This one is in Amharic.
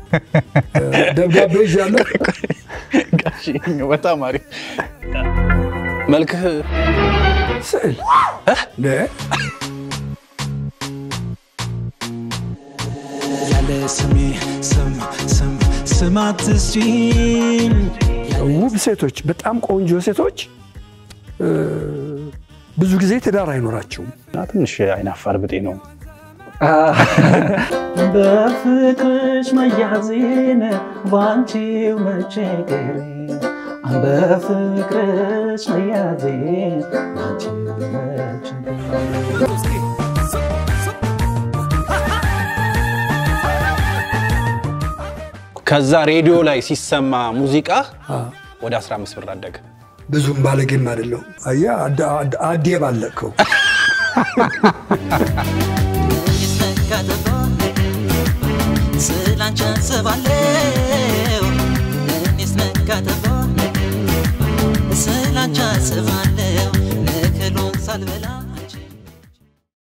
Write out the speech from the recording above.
ደብዳቤ ይዣለሁ። ጋሽ በጣም አሪፍ መልክህ ስዕል ነ ያለ ስሜ ስም ስም ስም አትስጪኝ ውብ ሴቶች፣ በጣም ቆንጆ ሴቶች እ፣ ብዙ ጊዜ ትዳር አይኖራቸውም። ትንሽ አይናፋር ብጤ ነው። በፍቅርሽ መያዜን ባንቺው መቸገሬ በፍቅርሽ መያዜን ባንቺው መቸገሬ ከዛ ሬዲዮ ላይ ሲሰማ ሙዚቃ ወደ 15 ብር አደገ። ብዙም ባለጌም አይደለሁም። አየህ አዳ- አዳ- አዴ ባለቅከው ስላንቺ አስባለሁ እኔስ ነጋ ጠባ ስላንቺ አስባለሁ